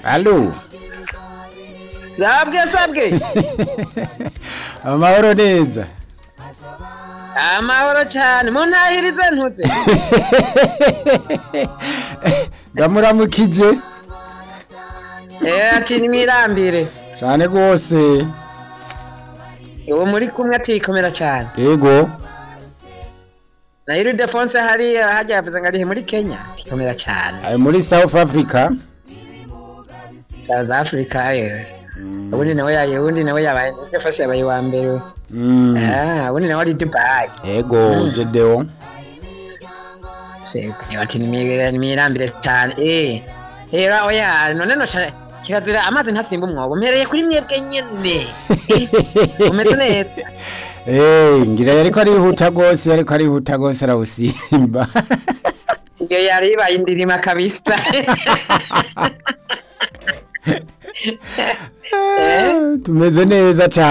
alo sabwe sabwe amahoro neza amahoro cyane muntahirize ntuze ndamuramukije eh ati nimwirambire cyane rwose uwo muri kumwe atikomera cyane yego na iri defonse hariya hajya yavuze ngo arihe muri kenya atikomera cyane ari muri south africa south africa yewe ubundi nawe yaye ubundi nawe yabaye defonse yabaye wa mbere Mm, ah ubundi nawe ari dubai yego jedeo Shit, ati nimwirambire nimwirambire cyane eh era oya none no cyane kirazira amazi ntasimba umwobo mpereye kuri mwebwe nyene Eh, umeze neza Eh, ngira yariko arihuta rwose yariko arihuta rwose arawusimba iyo yari ibaye indirima kabisa tumeze neza cyane